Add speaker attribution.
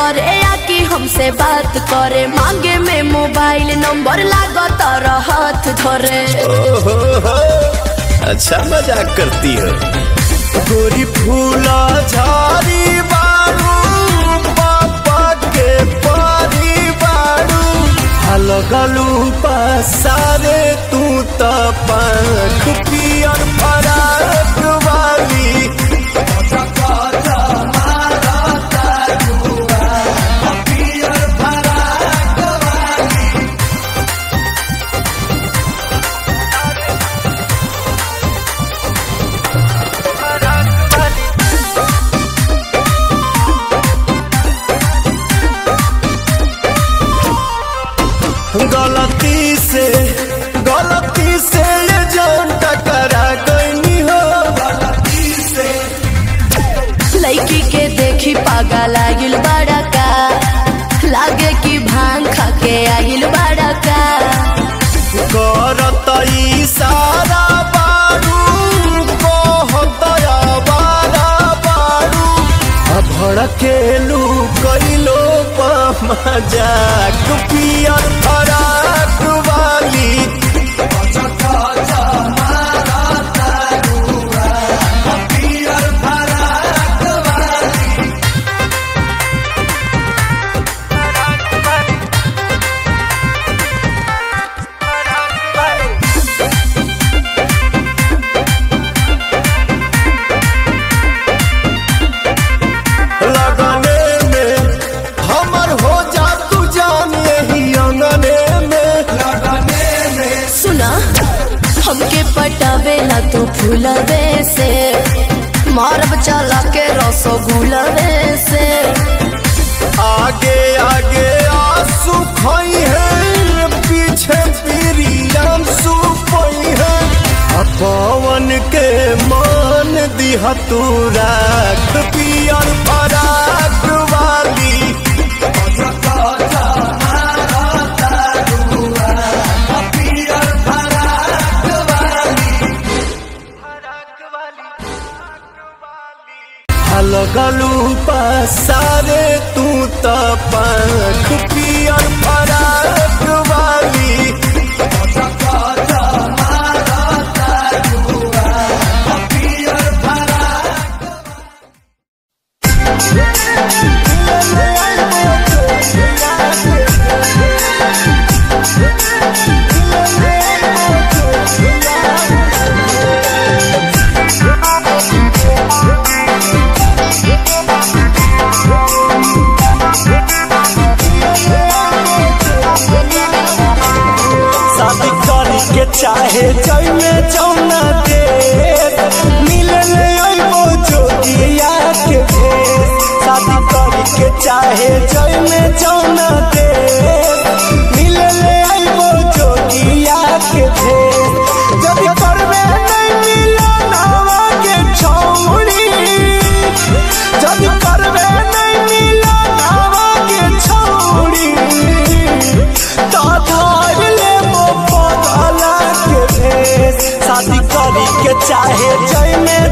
Speaker 1: करे या कि हमसे बात करे मांगे में मोबाइल नंबर लागो तारा हाथ धरे
Speaker 2: ओहो हो, अच्छा मजाक करती हो गोरी फूला झाड़ी बारू पापा के पारी बारू लगलू पसारे तू त पंख पियर फराक वाली गलती से गलती से ये जान टकरा गई हो गलती से
Speaker 1: लड़की के देखी पागा लागिल बड़ा का लागे कि भांग खा के आगिल बड़ा का
Speaker 2: करत इशारा बारू कहत आवारा बारू आ भड़केलू कैलो मजाक पियर फराक वाली लगने में हमर हो जा तू जान यही अंगने में लगने में
Speaker 1: सुना हमके पटावेला तो फूलवे से मारब चला के रसगुलवे से
Speaker 2: आगे आगे आंसू खोई है पीछे पीरियम सुपई है आ पवन के मान दिया तू राख पियर फराक वाली लगलू पसारे तू त पंख पियर फराक वाली शादी करी के चाहे जय में जौना दे मिले ले अइबो जोगिया के भेष शादी करी के चाहे जय में जौना दे मिले ले अइबो जोगिया के भेष जब करबे नहीं मिलो नावा के छौड़ी जब करबे नहीं मिलो नावा के छौड़ी ताधार ले मो पगला के भेष शादी करी के चाहे जय में